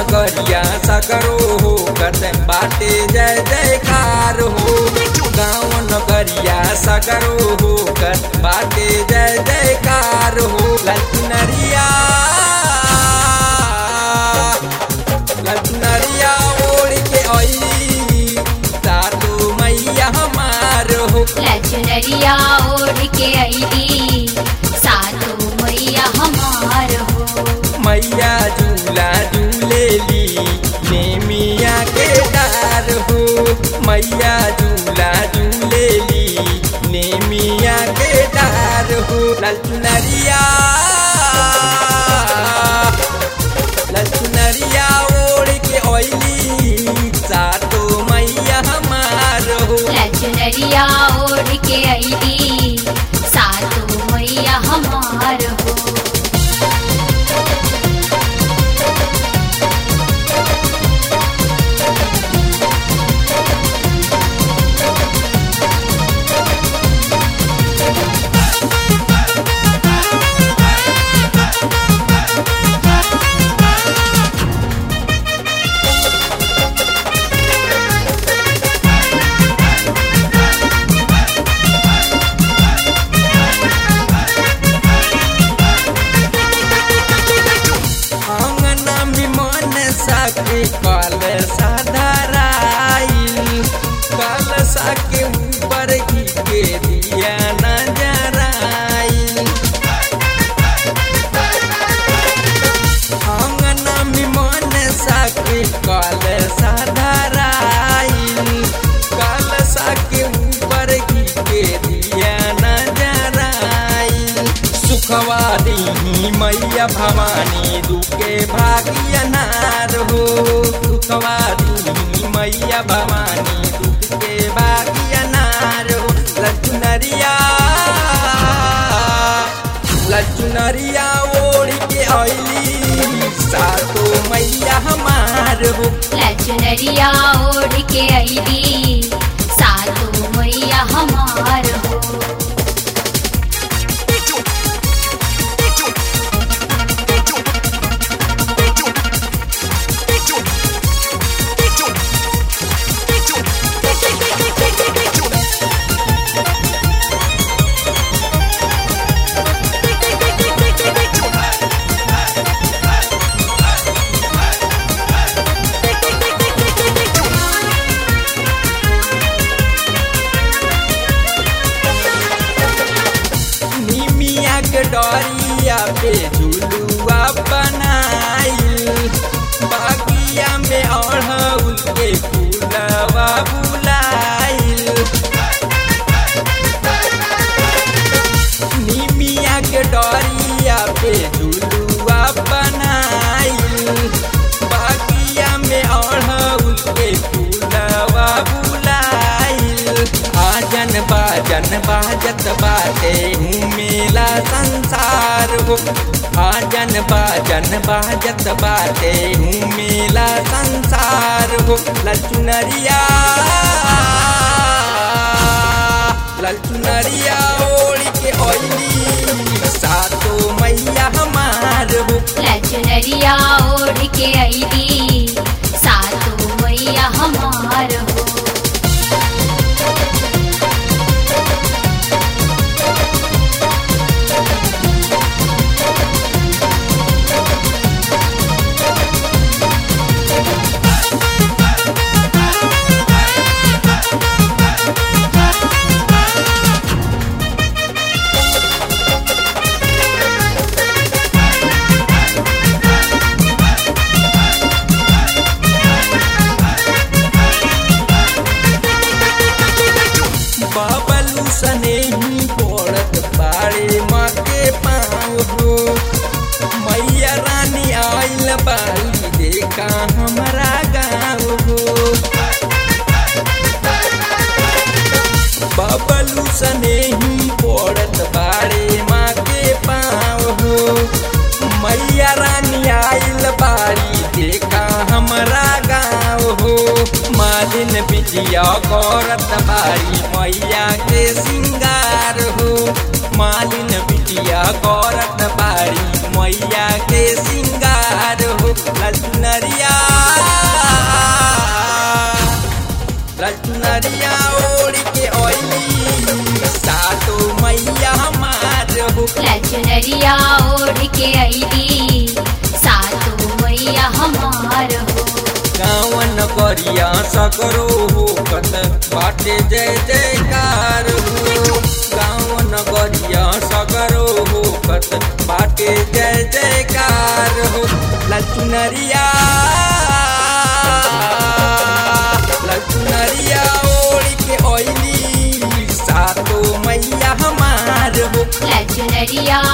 नगरिया सकरो हो कर बाटे जय जयकार हो गाँव नगरिया सकरो हो कर बाटे जय जयकार हो ललनरिया ललनरिया ओढ़ के आई सातु मैया हमार हो लचनरिया ओढ़ के अली सातो मैया हमार हो मैया झूला झूलेली नेमिया के डार हो मैया झूला झूलेली नेमिया के डार हो ललचुनरिया ललचुनरिया ओढ़ के ओइली सातो मैया हमार हो लचनरिया ओढ़ के अली सातो मैया हमार हो आंगना में मन साके काल साधाराइल काल साके ऊपर घी के दिया नजराइल आंगना में मन साके काल साधाराइल काल साके ऊपर घी के दिया नजराइल सुखवा दी मैया भवानी दुखे भाग्य नार हो सुखवा दी मैया भवानी दुख के भाग्य नार हो लचुनरिया लचुनरिया ओढ़ के अली सातो मैया हमार हो लचनरिया ओढ़ के अली सातो मैया हमार हो निमिया के डरिया पे झुलुआ बनाइल बागिया में अढ़उल के फूलवा बुलाइल निमिया के डरिया पे झुलुआ बनाइल बागिया में अढ़उल के फूलवा बुलाइल आजन बाजन बाजत बाटे घूमेला संसार हो आजन बाजन बाजत बाटे घूमेला संसार हो लचुनरिया ललचुनरिया ओढ़ के ओइली सातो मैया हमार हो लचनरिया ओढ़ के अली सातो मैया हमार हो बाबलू सने ही पड़त बाड़े माँ के पाँव हो मैया रानी आइल बाई देखा हमारा गाँव हो बाबलू सने ही पड़त बाड़े माँ के पाँव हो मैया रानी आइल बाड़ी देखा हमारा गाँव हो मालिन बिटिया करत बाड़ी मैया के सिंगार हो मालिन बिटिया करत बाड़ी मैया के सिंगार हो ललनरिया लचनरिया ओढ़ के अली सातो मैया हमार हो गावन करिया सकरो हो कत बाटे जय जयकार हो गावन करिया सकरो हो कत बाटे जय जयकार हो लचुनरिया लचुनरिया ओढ़ के ओइली सातो मैया हमार हो लचनरिया